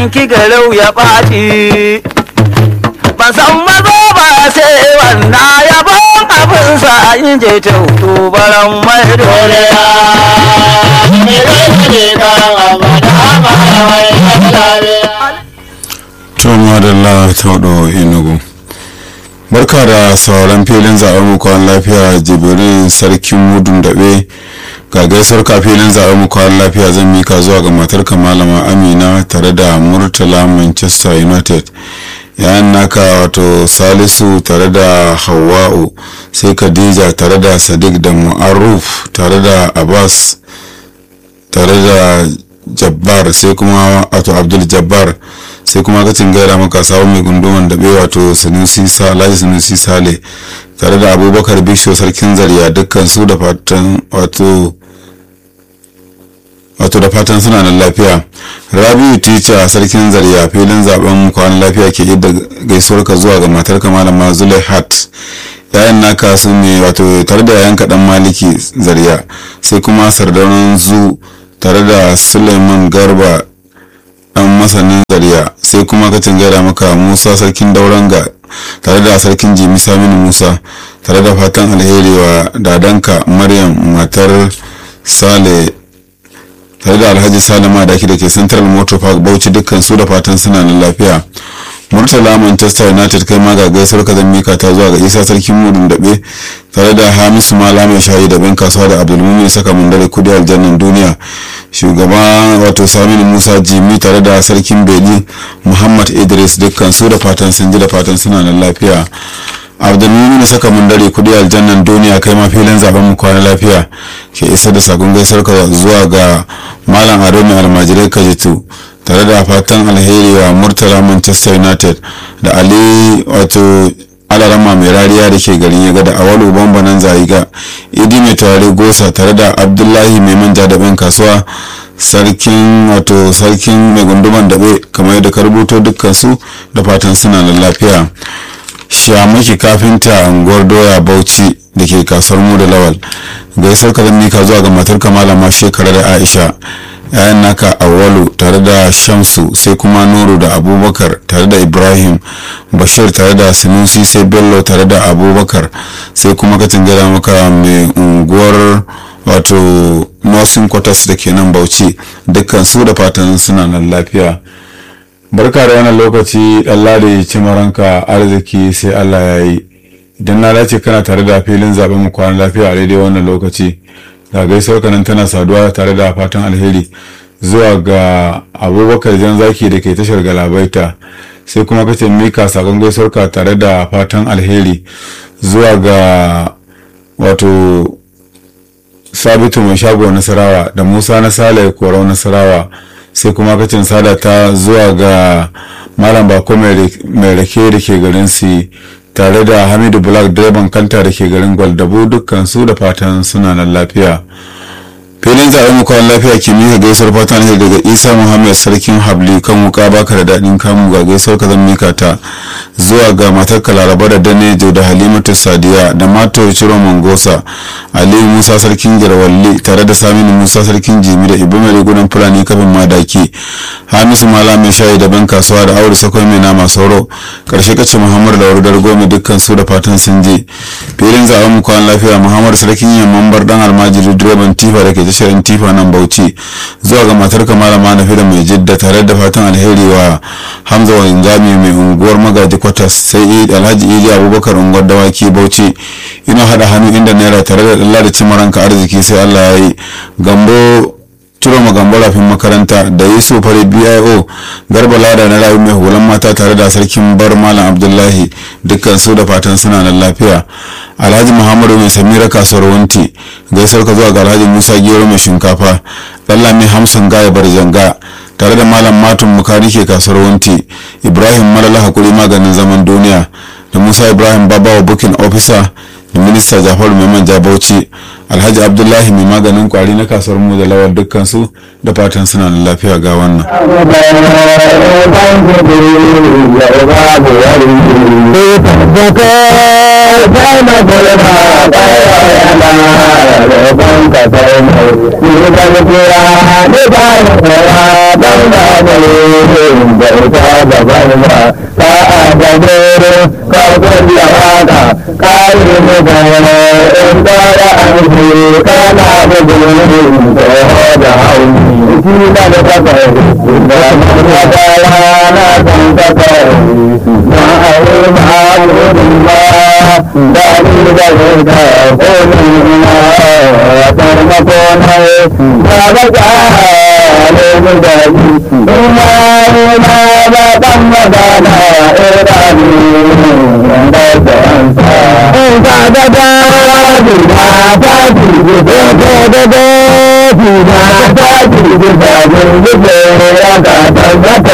yanki garau ya ɓaci ban san mazo ba sai wanda ya ban abin sa in je ta hutu baran mai dole tuma da la taudo inugu barka da sauran filin zaɓen mukawar lafiya jibirin sarkin mudun daɓe ga gaisuwar ka filin zaɓen mukawar lafiya zan mika zuwa ga matarka malama amina tare da murtala manchester united yayan naka wato salisu tare da hawa'u sai khadija tare da sadiq da mu'aruf tare da abbas tare da jabbar sai kuma wato abdul jabbar sai kuma kacin gaira maka sabon mai gunduman daɓe wato sanusi alhaji sanusi sale tare da abubakar bisho sarkin zariya dukkan su da fatan wato wato da fatan suna nan lafiya rabiu tica sarkin zariya filin zaben kwanan lafiya ke idda gaisuwar ka zuwa ga matarka malama zulaihat yayan naka su ne wato tare da yayan kaɗan maliki zariya sai kuma sardaunan zu tare da suleiman garba dan masanin zariya sai kuma ka gaira maka musa sarkin dauranga tare da sarkin jimi saminu musa tare da fatan alheri wa dadanka maryam matar sale tare da alhaji salama da da ke central motor park bauchi dukkan su da fatan suna nan lafiya murtala manchester united kai ma ga gaisuwar ka mika ta zuwa ga isa sarkin mudun daɓe tare da hamisu mala mai shayi da bin kasuwa da abdulmumin saka mundare kudi aljannan duniya shugaba wato saminu musa jimi tare da sarkin beli muhammad idris dukkan su da fatan sun ji da fatan suna nan lafiya abdulmumin saka mundare kudi aljannan duniya kai ma filin zaben mu kwana lafiya ke isa da sakon gaisuwar ka zuwa ga malam ado mai almajirai kajitu tare da fatan alheri wa murtala manchester united da ali wato alarama mai rariya da ke garin yaga da awalu bambanan zayiga idi mai tare gosa tare da abdullahi mai manja da ben kasuwa sarkin wato sarkin mai gunduman daɓe kamar yadda ka rubuto dukkan su da fatan suna da lafiya shamaki kafinta unguwar doya bauchi da ke kasuwar mu da lawal gaisuwar ka mika zuwa ga matar malama shekara da aisha yayan naka awalu tare da shamsu sai kuma nuru da abubakar tare da ibrahim bashir tare da sinusi sai bello tare da abubakar sai kuma katin gada maka mai unguwar wato nursing quarters da ke nan bauchi dukkan su da fatan suna nan lafiya barka da wannan lokaci ɗallade cimaranka arziki sai allah ya yi idan na dace kana tare da filin zaben mu kwanan lafiya a daidai wannan lokaci ga gaisuwar kanan tana saduwa tare da fatan alheri zuwa ga abubakar jan zaki da ke tashar galabaita sai kuma kace mika sakon gaisuwar ka tare da fatan alheri zuwa ga wato sabitu mai shago nasarawa da musa na sale korau nasarawa sai kuma kacin sada ta zuwa ga malam bako mai rake da ke garin si tare da hamidu black direban kanta da ke garin gwaldabu dukkan su da fatan suna nan lafiya filin zaɓen mukawar lafiya ke mika gaisuwar fatan ne daga isa muhammad sarkin habli kan wuka baka da daɗin kamu ga gaisuwar ka zan mika ta zuwa ga matar laraba da danejo da halimatu sadiya da mato ciro mangosa aliyu musa sarkin girwalli tare da saminu musa sarkin jimi da ibu mai rigunan fulani kafin madaki hamisu mala mai shayi da ban kasuwa da aure sakwai mai nama sauro karshe kace muhammad da wardar goma dukkan su da fatan sun je filin zaɓen mukawar lafiya muhammad sarkin yamman bar dan almajiri direban tifa da ke tashar tifa nan bauchi zuwa ga matar kamala manafi da mai jidda tare da fatan alheri wa hamza wa injami mai unguwar magaji kwatas sai alhaji idi abubakar unguwar dawaki bauchi ina hada hannu inda naira tare da dalla da cimaranka arziki sai allah ya yi gambo ciro magambo rafin makaranta da yusuf fari bio garba lada na rayu mai hulan mata tare da sarkin bar malam abdullahi dukkan su da fatan suna nan lafiya alhaji muhammadu mai samira kasuwar wanti gaisuwar ka zuwa ga alhaji musa gero mai shinkafa lallami hamsin gaya barjanga tare da malam matun mukari ke kasuwar wanti ibrahim malala hakuri maganin zaman duniya da musa ibrahim babawa bukin officer minista jafaru mai manja bauchi alhaji abdullahi mai maganin kwari na kasuwar mu da lawar dukkan su da fatan suna da lafiya ga wannan da da da